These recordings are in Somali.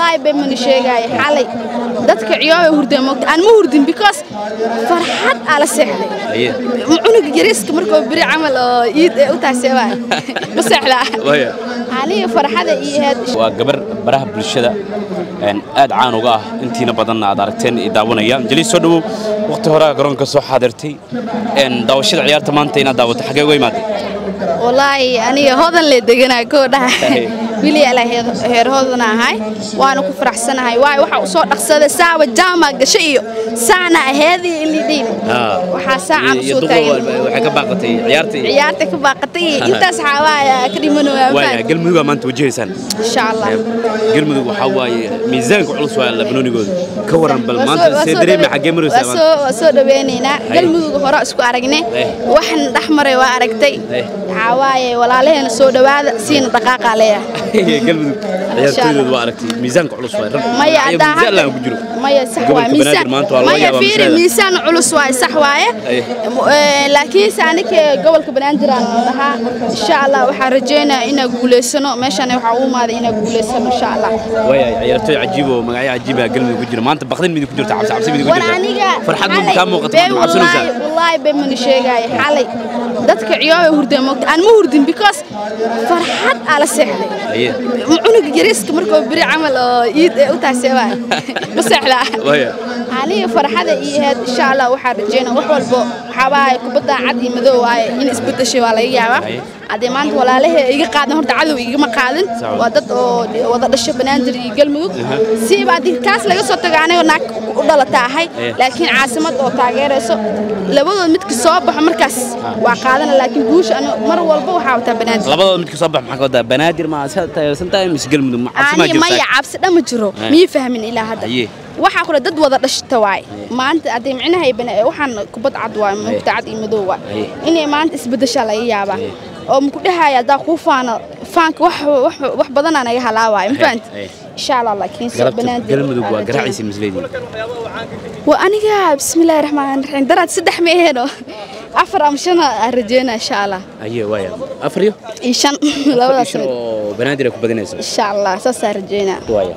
wallaahi bay mana sheegaayo xalay dadka ciyoobay hurdeen moogta aan ma hurdin because farxad aa la seexday Aye. cunuga yariiska markuu beri camal oo iid ee u taaseebaa ma seexdaa Waya. aniga farxada iyo heed waa gabar baraha bulshada een, aad caan uga ah intiina badanna aad aragteen i daawanayaan jaliis soo dhowow waqti horaa garoonka soo xaadirtay een, daawashada ciyaarta maanta inaad daawato xagee uga imaatay wallaahi aniga hodan le deganaa koo dhaha Aye. wili ala heer hodana ahay waana ku faraxsanahay waayo waxa u soo dhaqsaday saawa jaama gasho iyo saana aheedii ilidhiin waxaa saacan u soo taagan waxay ka baaqatay ciyaartii ciyaarta ka baaqatay iyo intaas xawaaya ka dhimanaya waaya galmudug aa maanta wajahaysaan insha allah galmudug waxaa waaye miisaanka culus waa labanoonigooda ka waran bal maanta see dareemi xagee maraysaa maanta waa soo dhaweynaynaa galmudug hore isku aragne Eh. waxan dhex maray waa aragtay Eh. waxaa waaye walaalaheena soo dhowaada siina dhaqaaqaa leeyahay galmudug ciyaartooydooda waa aragtay miisaanka culus waa rag maya Ayaga haddaa miisaan laan ku jiro maya sax Gobolka waaye Banaadir miisaan maanta waa loo maya yaabaa fiiri masalada. miisaan culus waaye sax waaye Aye. Eh, laakiinse aniga gobolka banaadir aan dhahaa insha allah waxaan rajaynayaa inaan guulaysano meeshan waxaa u imaaday inaan guulaysano insha allah waaya ciyaartooy cajiib oo magacyo cajiib ah galmudug ku jira maanta baqdin midi ku jirta cabsi cabsi midi ku war jirta aniga farxad ma xalay kaa muuqato bee ma cabsanaysaa wallaahi wallaahi bay mana sheegaayo xalay dadka ciyoobay hurdeen moogta aan ma hurdin because farxad aa la seexday Aye. cunuga yariiska markuu beri camal oo iid ee u taaseebaa ma seexdaa waaya aniga farxada iyo heed insha allah waxaan rajeynaa wax walbo waxaa waaye kubadda cad iyo madow waaye in isbedeshay waa laga yaabaa Aye. haddii maanta walaalahee iga qaadan horta cadow igama qaadin Sawa. waa dad oo wada dhasho banaadir iyo galmudug siiba haddii kaas laga soo tago aniga naag u dhalata ahay Aye. laakiin caasimad oo taageerayso labadood midka soo baxo markaas waa qaadana laakiin guusha aniga mar walba waxaa wataa banaadir labadooda midka soo bax maxaa ka wadaa banaadir ma taageersan tahay mise galmudug ma cabsi maa ani maya jirtaa cabsi dhama jiro Aye. miyay fahmin ilaa hadda Aye. waxaa kule dad wada dhashta waay maanta haddii micnaha ay bana- waxaan kubad cad waay mugta cad iyo madow waay Aye. inay maanta isbedeshaa laga yaabaa oo maku dhahaya haddaa kuu faano faanka wax wax- wax badanaa naga halaawaayo ma fahanti Aye. insha allah laakiin soo galabta banaadir galmudug waa aan garaacaysa misleedii rajeynaa. waa aniga bismillaahi raxmaan raxiim daraad saddex ma aheeno afar ama shan aan rajeynaa insha allah aye waaya afar iyo iyo shan labadaas shan mid oo banaadir ay ku badinayso insha allah saasaan rajeynaa waaya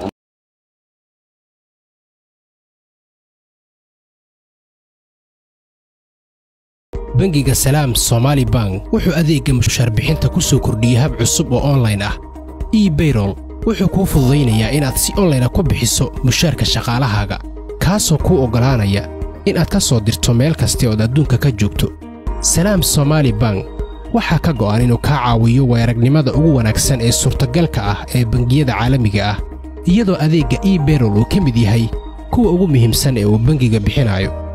bangiga salaam somaali bank wuxuu adeegga mushaarbixinta ku soo kordhiyey hab cusub oo onlayn ah ebayrol wuxuu kuu fududaynayaa inaad si onlayna ku bixiso mushaarka shaqaalahaaga kaasoo kuu oggolaanaya inaad ka soo dirto meel kasta ood adduunka ka joogto salaam somaali bank waxaa ka go'an inuu kaa caawiyo weeragnimada ugu wanaagsan ee suurtagalka ah ee bangiyada caalamiga ah iyadoo adeegga ebayrol uu ka mid yahay kuwa ugu muhiimsan ee uu bangiga bixinayo